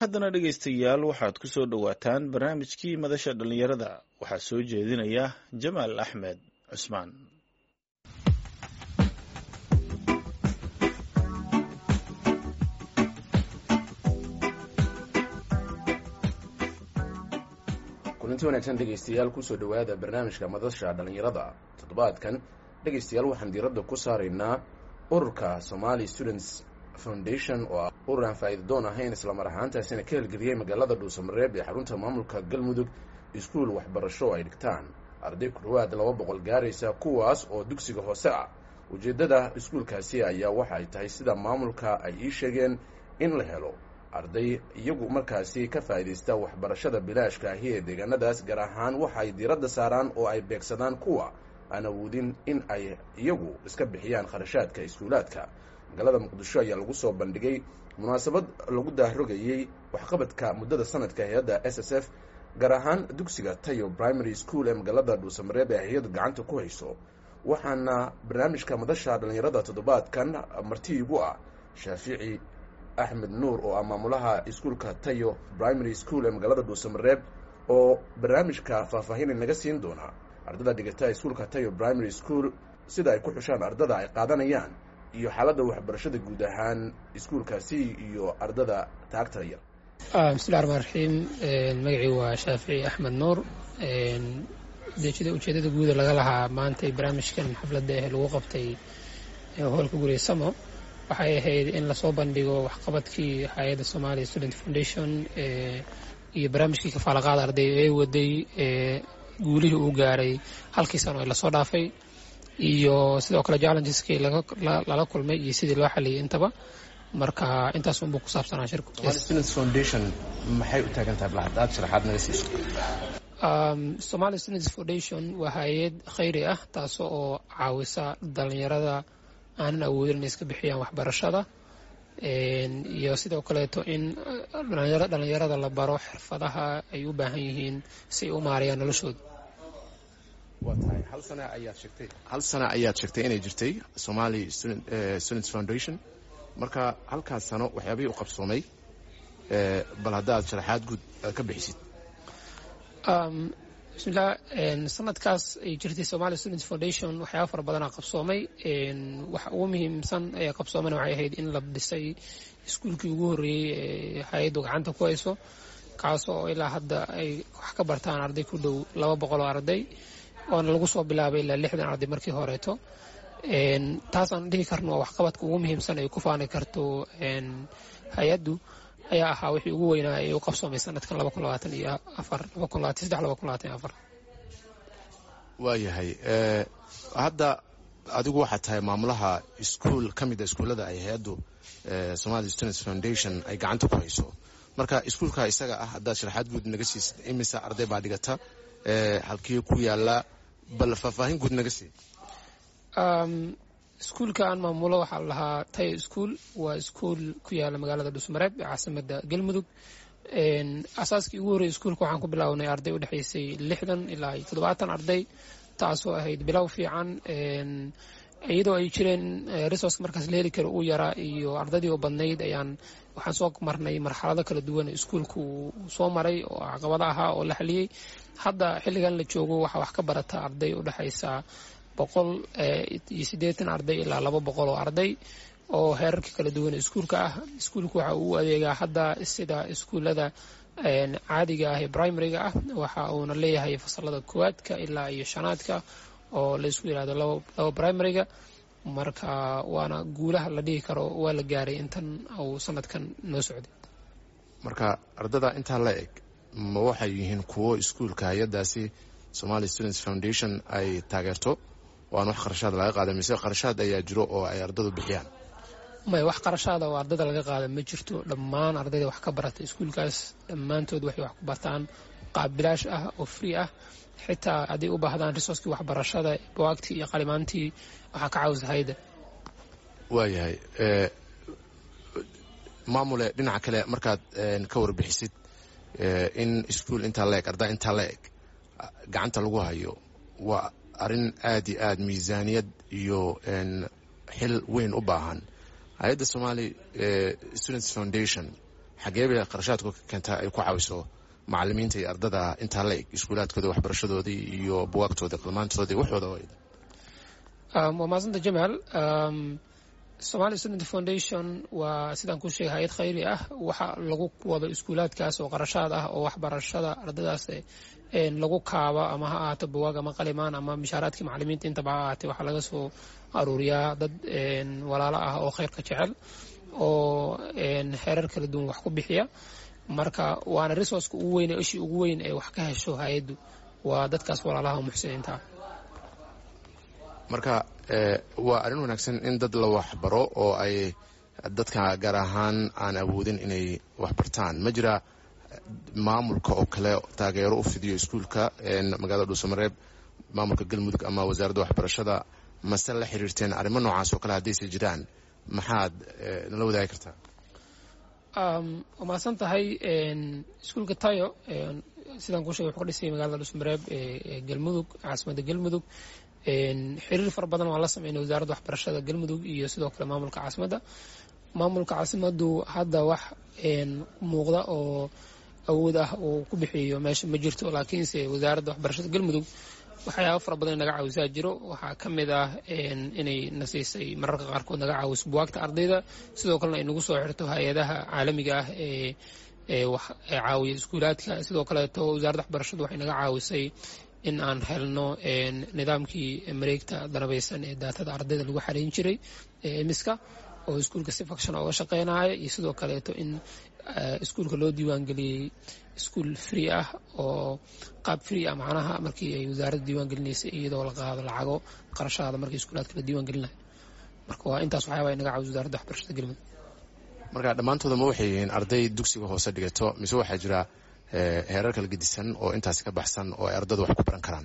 haddana dhegaystayaal waxaad ku soo dhowaataan barnaamijkii madasha dhallinyarada waxaa soo jeedinaya jamaal axmed cusmaan kulanti wanaagsan dhegaystayaal kusoo dhowaada barnaamijka madasha dhallinyarada toddobaadkan dhegaystayaal waxaan diiradda ku saaraynaa ururka somali students foundation oo ah urur aan faa'iidadoon ahayn islamar ahaantaasina ka helgeliyey magaalada dhuusamareeb ee xarunta maamulka galmudug iskuul waxbarasho oo ay dhigtaan arday ku dhowaad laba boqol gaaraysa kuwaas oo dugsiga hoose ah ujeeddada iskuulkaasi ayaa waxa ay tahay sida maamulka ay ii sheegeen in la helo arday iyagu markaasi ka faa'iidaysta waxbarashada bilaashka ahi ee deegaanadaas gaar ahaan waxa ay diiradda saaraan oo ay beegsadaan kuwa aan awoodin in ay iyagu iska bixiyaan kharashaadka iskuulaadka magaalada muqdisho ayaa lagu soo bandhigay munaasabad lagu dahrogayey waxqabadka muddada sanadka hay-adda s s f gaar ahaan dugsiga tayo primary school ee magaalada dhuusamareeb ee hay-adu gacanta ku hayso waxaana barnaamijka madasha dhallinyarada toddobaadkan marti igu ah shaafici axmed nuur oo ah maamulaha iskuulka tayo primary school ee magaalada dhuusamareeb oo barnaamijka faahfaahin naga siin doona ardada dhigata iskuulka tayo primary school sida ay ku xushaan ardada ay qaadanayaan iyo xaaladda waxbarashada guud ahaan iskuulkaasi iyo ardada taagta yar bismillahi raxmaan raxiim magacii waa shaafici axmed nuur ujeedada guuda laga lahaa maanta barnaamijkan xafladda eh lagu qabtay hoolka guriga samo waxay ahayd in lasoo bandhigo waxqabadkii hay-adda somalia student foundation iyo barnaamijkii kafaalaqaada arday ee waday guulihii uu gaaray halkii sano ee lasoo dhaafay iyo sidoo kale challengeski lala kulmay iyo sidii loo xaliyay intaba marka intaas unbuu ku saabsanaa shirku foundation maxay u taagan tahay bal haddaad sharaxaad naga siiso somali students foundation waa hay-ad khayri ah taas oo caawisa dhalinyarada aanan awoodin inay iska bixiyaan waxbarashada iyo sidoo kaleeto in dhalinyarada la baro xirfadaha ay u baahan yihiin si ay u maarayaan noloshooda waa tahay hal sana ayaad sheegtay hal sana ayaad sheegtay inay jirtay somali students foundation marka halkaas sano waxyaabihii u qabsoomay bal haddaad sharaxaad guud ka bixisid bismillah sanadkaas ay jirtay somali students foundation waxyaaba fara badanaa qabsoomay waxa ugu muhiimsan ee qabsoomana waxay ahayd in la dhisay iskuulkii ugu horreeyey ee hay-addu gacanta ku hayso kaas oo ilaa hadda ay wax ka bartaan arday ku dhow laba boqol oo arday oona lagu soo bilaabay ilaa lixdan arday markii horeeto taasaan dhihi karno waa waxqabadka ugu muhiimsan ay ku faani karto hay-addu ayaa ahaa wixii ugu weynaa ee u qabsoomay sanadkan laba kun labaatan iyo afar laba kun labaatan saddex laba kun labaatan iyo afar waayahay hadda adigu waxaad tahay maamulaha iskuol ka mid a iskuullada ay hay-addu somali students foundation ay gacanta ku hayso marka iskuulka isaga ah haddaad sharaxaad guud naga siisid imise arday baa dhigata halkii ku yaala bal faahfaahin guud naga sii iskuulka aan maamulo waxaa la lahaa tayo iskuol waa iskuol ku yaala magaalada dhuusmareeb ee caasimada galmudug asaaskii ugu horreyay iskuulka waxaan ku bilownay arday u dhexaysay lixdan ilaa iyo toddobaatan arday taasoo ahayd bilow fiican iyadoo ay jireen resourceka markaas la heli karo uu yaraa iyo ardaydii oo badnayd ayaan waxaan soo marnay marxalado kala duwan iskuulka uu soo maray oo caqabado ahaa oo la xaliyey hadda xilligan la joogo waxaa wax ka barata arday u dhexaysa boqol iyo siddeetan arday ilaa laba boqol oo arday oo heerarka kala duwan iskuulka ah iskuulka waxa uu adeegaa hadda sida iskuullada caadiga ah ee primariga ah waxa uuna leeyahay fasalada koowaadka ilaa iyo shanaadka oo la isku yidhahdo laba primariga marka waana guulaha la dhihi karo waa la gaaray intan uu sanadkan noo socday marka ardada intaa la eg ma waxay yihiin kuwo iskuulka hay-adaasi somali students foundation ay taageerto oo aan wax qarashaad laga qaada mise qarashaad ayaa jiro oo ay ardadu bixiyaan may wax qarashaada oo ardada laga qaada ma jirto dhammaan ardayda wax ka barata iskuulkaas dhammaantood waxay wax ku bartaan qaab bilaash ah oo free ah xitaa hadday u baahdaan resourcekii waxbarashada bawaagtii iyo qalimaantii waxaa ka caawisa hayda waayahay maamule dhinaca kale markaad ka warbixisid in iskuol intaa la eg arda intaa la eg gacanta lagu hayo waa arrin aad iyo aad miisaaniyad iyo xil weyn u baahan hay-adda somali students foundation xagee bay qarashaadku ka keentaa ay ku caawiso macalimiinta iyo ardada intaa la eg iskuulaadkooda waxbarashadoodii iyo buwaagtooda qalmaantoodii waxooda waa maasanta jamaal somali student foundation waa sidaan kuu sheegay hay-ad khayri ah waxa lagu wado iskuulaadkaas oo qarashaad ah oo waxbarashada ardadaas lagu kaaba ama ha ahaato buwaag ama qalimaan ama mishaaraadkii macalimiinta intaba ha ahaatee waxaa laga soo aruuriyaa dad walaalo ah oo khayrka jecel oo xeerar kala duwan wax ku bixiya marka waana resourceka ugu weyn ishii ugu weyn ee wax ka hesho hay-addu waa dadkaas walaalaha muxsiniinta ah marka waa arrin wanaagsan in dad la waxbaro oo ay dadka gaar ahaan aan awoodin inay waxbartaan ma jira maamulka oo kale taageero u fidiyo iskuulka magaalada dhuusamareeb maamulka galmudug ama wasaaradda waxbarashada mase la xiriirteen arrimo noocaas oo kale haddayse jiraan maxaad nala wadaagi kartaa waa mahadsan tahay iskuulka tayo sidaan kuu shegay wuxuu ka dhisayay magaalada dhuusamareeb ee galmudug caasimadda galmudug xiriir fara badan waan la sameynay wasaaradda waxbarashada galmudug iyo sidoo kale maamulka caasimadda maamulka caasimaddu hadda wax muuqda oo awood ah uu ku bixiyo meesha ma jirto laakiinse wasaaradda waxbarashada galmudug waxyaaba fara badan naga caawisaa jiro waxaa ka mid ah inay na siisay mararka qaarkood naga caawiso buwaagta ardayda sidoo kalena ay nagu soo xirto hay-adaha caalamiga ah ee caawiya iskuulaadka sidoo kaleeto wasaaradda waxbarashadu waxay naga caawisay in aan helno nidaamkii mareegta danabaysan ee daatada ardayda lagu xarayn jiray emiska oo iskuulka si faction oga shaqeynaya iyo sidoo kaleeto in iskuulka loo diiwaangeliyey iskuul free ah oo qaab free ah macnaha markii ay wasaaradda diiwaangelinaysay iyadoo la qaado lacago qarashaada markii iskuulaadka la diiwaangelinayo marka waa intaas waxyaaba naga caawiso wasaaradda waxbarashada galmudug marka dhammaantooda ma waxay yihiin arday dugsiga hoose dhigato mise waxaa jira heerar kala gedisan oo intaasi ka baxsan oo ay ardadu wax ku baran karaan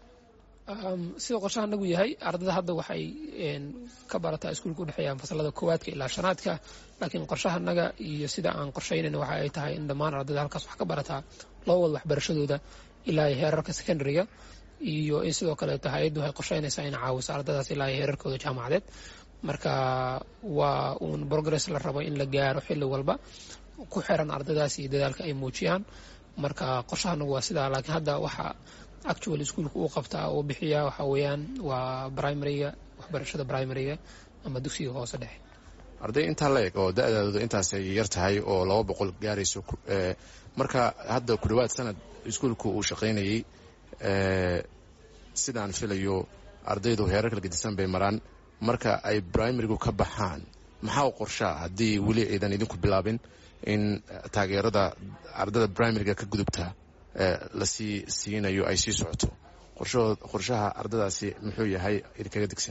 sidoo qorshaha nagu yahay ardada hadda waxay ka barataa iskuulka udhexeeyaan fasalada koowaadka ilaa shanaadka laakiin qorshaha naga iyo sida aan qorshaynayna waxa ay tahay in dhammaan ardada halkaas wax ka barataa loo wado waxbarashadooda ilaa heerarka secondariga iyo in sidoo kaleeto hay-addu waxay qorshaynaysaa in caawiso ardadaas ilaa heerarkooda jaamacadeed marka waa uun progress la rabo in la gaaro xilli walba ku xiran ardadaas iyo dadaalka ay muujiyaan marka qorshahanagu waa sidaa laakiin hadda waxa actual iskuolka uu qabtaa uu bixiyaa waxa weeyaan waa primariga waxbarashada primariga ama dugsiga hoose dhexe arday intaa la eg oo da-daadooda intaasay yar tahay oo laba boqol gaarayso marka hadda ku dhawaad sanad iskuolku uu shaqaynayey sidaan filayo ardaydu heerar kala gedisan bay maraan marka ay primarigu ka baxaan maxaa u qorshaa haddii weli aydan idinku bilaabin in taageerada ardada primariga ka gudubta lasii siinayo ay sii socoto qorshaha ardadaasi muxuu yahay idinkaga degsan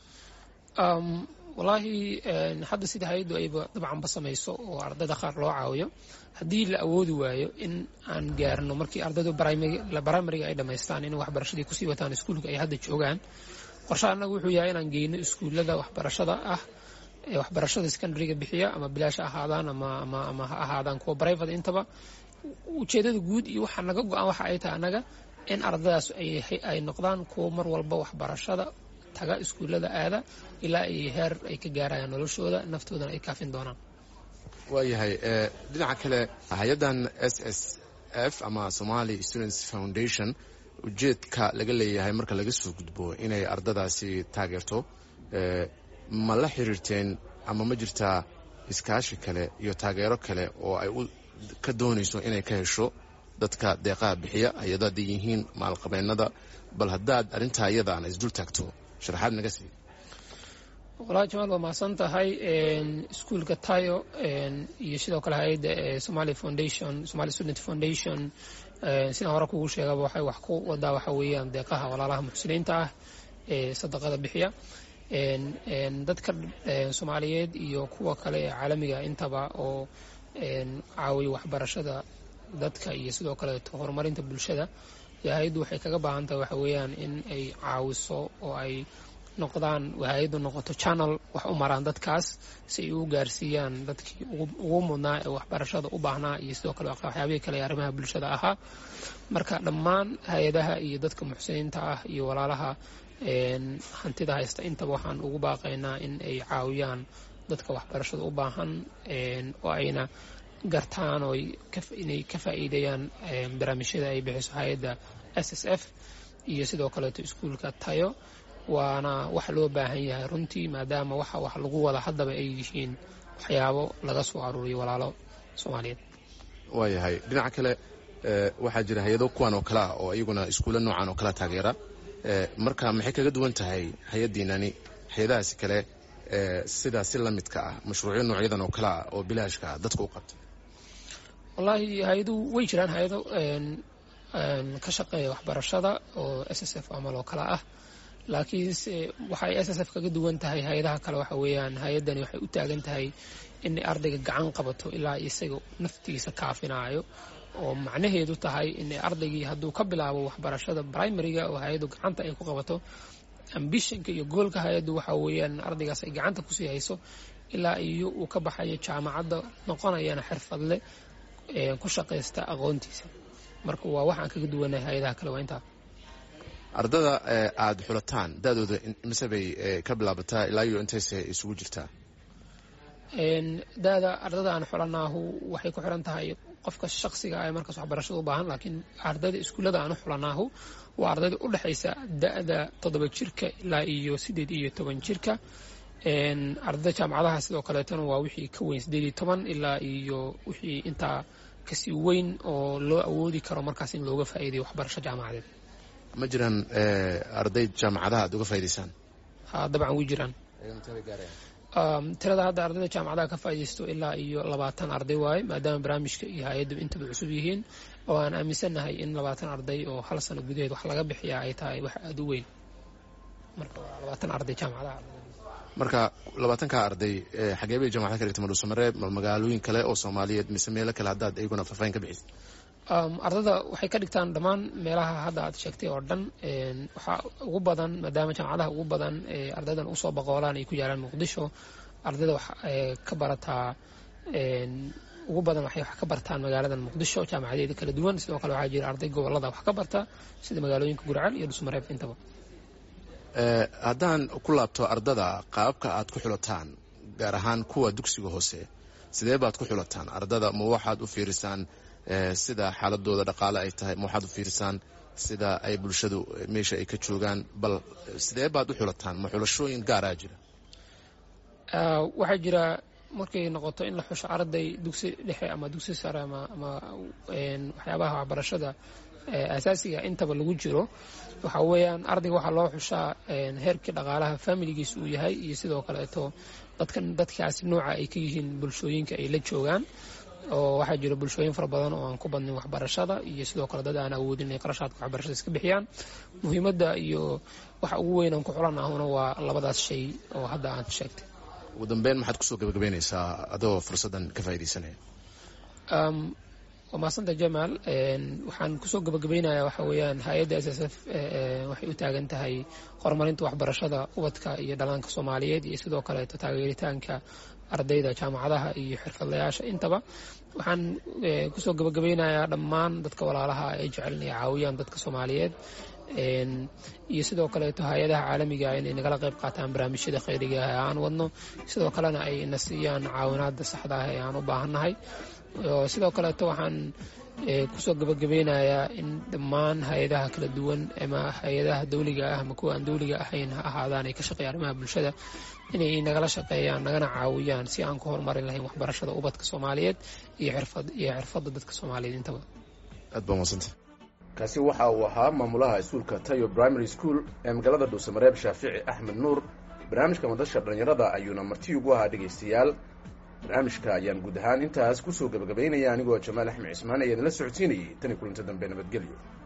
wallaahi hadda sida hay-addu ayba dabcanba samayso oo ardayda qaar loo caawiyo haddii la awoodi waayo in aan gaarno markii ardaydu primariga ay dhammaystaan in waxbarashadii kusii wataan iskuulka ay hadda joogaan qorshaha annagu wuxuu yahay inaan geyno iskuullada waxbarashada ah ee waxbarashada secondariga bixiya ama bilaash ahaadaan ama ha ahaadaan kuwa brivate intaba ujeedada guud iyo waxaa naga go-an waxa ay tahay annaga in ardadaas ay noqdaan kuwa mar walba waxbarashada taga iskuullada aada ilaa ay heer ay ka gaarayaan noloshooda naftoodana ay kaafin doonaan waayahay dhinaca kale hay-addan s s f ama somali students foundation ujeedka laga leeyahay marka laga soo gudbo inay ardadaasi taageerto ma la xiriirteen ama ma jirtaa iskaashi kale iyo taageero kale oo ay ka doonayso inay ka hesho dadka deeqaha bixiya hay-ada hadday yihiin maalqabeennada bal haddaad arrintaa iyadaana isdul taagto sharaxaad naga sii walahi jamaal waa mahadsan tahay iskuulka tayo iyo sidoo kale hay-adda somali foundation somali student foundation sidaan hore kugu sheegaba waxay wax ku wadaa waxa weeyaan deeqaha walaalaha muxsiniinta ah ee sadaqada bixiya dadka soomaaliyeed iyo kuwa kale ee caalamiga intaba oo caawiya waxbarashada dadka iyo sidoo kaleeto horumarinta bulshada hay-addu waxay kaga baahan tahay waxa weeyaan in ay caawiso oo ay noqdaan hay-addu noqoto channel wax u maraan dadkaas si ay u gaarsiiyaan dadkii ugu mudnaa ee waxbarashada u baahnaa iyo sidoo kale waxyaabihii kale ee arrimaha bulshada ahaa marka dhammaan hay-adaha iyo dadka muxsiniinta ah iyo walaalaha hantida haysta intaba waxaan ugu baaqaynaa in ay caawiyaan dadka waxbarashada u baahan oo ayna gartaan oo inay ka faa'iideeyaan barnaamijyada ay bixiso hay-adda s s f iyo sidoo kaleeto iskuulka tayo waana wax loo baahan yahay runtii maadaama waxa wax lagu wada haddaba ay yihiin waxyaabo laga soo aruuriyo walaalo soomaaliyeed waayahay dhinaca kale waxaa jira hay-ado kuwan oo kale ah oo iyaguna iskuulla noocan oo kala taageera marka maxay kaga duwan tahay hay-addiinani hay-adahaasi kale sidaa si la midka ah mashruucyo noocyadan oo kale ah oo bilaashka ah dadka u qabta wallaahi hay-aduhu way jiraan hay-ado ka shaqeeya waxbarashada oo s s f amal oo kale ah laakiinse waxay s s f kaga duwan tahay hay-adaha kale waxa weeyaan hay-addani waxay u taagan tahay inay ardayga gacan qabato ilaa isaga naftiisa kaafinaayo oo macnaheedu tahay inay ardaygii hadduu ka bilaabo waxbarashada primariga oo hay-addu gacanta ay ku qabato ambishonka iyo goolka hay-addu waxa weeyaan ardaygaas ay gacanta kusii hayso ilaa iyo uu ka baxayo jaamacadda noqonayana xirfadle ku shaqaysta aqoontiisa marka waa waxaan kaga duwanahay hay-adaha kale waa intaa ardada aada xulataan da-dooda mise bay ka bilaabataa ilaa iyo intayse isugu jirtaa da-da ardada aan xulanaahu waxay ku xiran tahay qofka shaqsiga ah ee markaas waxbarashada u baahan laakiin ardayda iskuullada aan u xulanaahu waa ardayda u dhexaysa da-da toddoba jirka ilaa iyo siddeed iyo toban jirka ardayda jaamacadaha sidoo kaleetona waa wixii ka weyn siddeed iyo toban ilaa iyo wixii intaa kasii weyn oo loo awoodi karo markaas in looga faa'iidayo waxbarasho jaamacadeed ma jiraan arday jaamacadaha aad uga faa'idaysaan ha dabcan way jiraan tirada hadda ardayda jaamacadaha ka faaidaysto ilaa iyo labaatan arday waaye maadaama barnaamijka iyo hay-addu intaba cusub yihiin oo aan aaminsannahay in labaatan arday oo hal sano gudaheed wax laga bixiyaa ay tahay wax aada u weyn marka waa labaatan arday jaamacadaha marka labaatanka arday xagee bay jamacada ka dhigta madhuusamareeb ma magaalooyin kale oo soomaaliyeed mise meelo kale haddaad iyaguna faahfaahin ka bixisa ardada waxay ka dhigtaan dhammaan meelaha hadda aad sheegtay oo dhan waxaa ugu badan maadaama jaamacadaha ugu badan ardaydan usoo boqoolaan ay ku yaalaan muqdisho ardayda wax ka barataa ugu badan waxay wax ka bartaan magaaladan muqdisho jaamacadeeda kala duwan sidoo kale waxaa jira arday gobolada wax ka barta sida magaalooyinka gurceel iyo dhusmareeb intaba haddaan ku laabto ardada qaababka aad ku xulataan gaar ahaan kuwa dugsiga hoose sidee baad ku xulataan ardada ma waxaad u fiirisaan sida xaaladooda dhaqaale ay tahay ma waxaad u fiirisaan sida ay bulshadu meesha ay ka joogaan bal sidee baad u xulataan ma xulashooyin gaaraa jira waxaa jira markay noqoto in la xusho arday dugsi dhexe ama dugsi sare ama waxyaabaha waxbarashada asaasiga intaba lagu jiro waxa weeyaan ardayga waxaa loo xushaa heerkii dhaqaalaha familigiis uu yahay iyo sidoo kaleeto dadkan dadkaasi nooca ay ka yihiin bulshooyinka ay la joogaan oo waxaa jira bulshooyin fara badan oo aan ku badnin waxbarashada iyo sidoo kale dad aan awoodin inay qarashaadka waxbarashada iska bixiyaan muhiimadda iyo waxa ugu weyn aan ku xulan ahuna waa labadaas shay oo hadda aan sheegtay ugu dambeyn maxaad kusoo gabagabeynaysaa adoo fursaddan ka faaidaysanaya waa maasanta jamaal waxaan kusoo gabagabeynayaa waxa weeyaan hay-adda s s f waxay u taagan tahay horumarinta waxbarashada ubadka iyo dhalaanka soomaaliyeed iyo sidoo kaleeto taageeritaanka ardayda jaamacadaha iyo xirfadlayaasha intaba waxaan kusoo gabagabeynayaa dhammaan dadka walaalaha ay jecel inay caawiyaan dadka soomaaliyeed iyo sidoo kaleeto hay-adaha caalamiga inay nagala qayb qaataan barnaamijyada khayriga ah ee aan wadno sidoo kalena ay na siiyaan caawinaada saxda ah ee aan u baahannahay sidoo kaleeto waxaan kusoo gabagabeynayaa in dhammaan hay-adaha kala duwan ama hay-adaha dawliga ah ama kuwa aan dawliga ahayn ha ahaadaan ay ka shaqeeya arrimaha bulshada inay nagala shaqeeyaan nagana caawiyaan si aan ku horumarin lahayn waxbarashada ubadka soomaaliyeed iyo iyo xirfadda dadka soomaaliyeed intaba aad baa madsanta kaasi waxa uu ahaa maamulaha iskuulka tayo primary school ee magaalada dhuusamareeb shaafici axmed nuur barnaamijka madasha dhallinyarada ayuuna marti ugu ahaa dhegaystayaal barnaamijka ayaan guud ahaan intaas kusoo gabagabaynaya anigoo jamaal axmed cismaan ayaan la socodsiinayay tani kulanto dambe nabadgelyo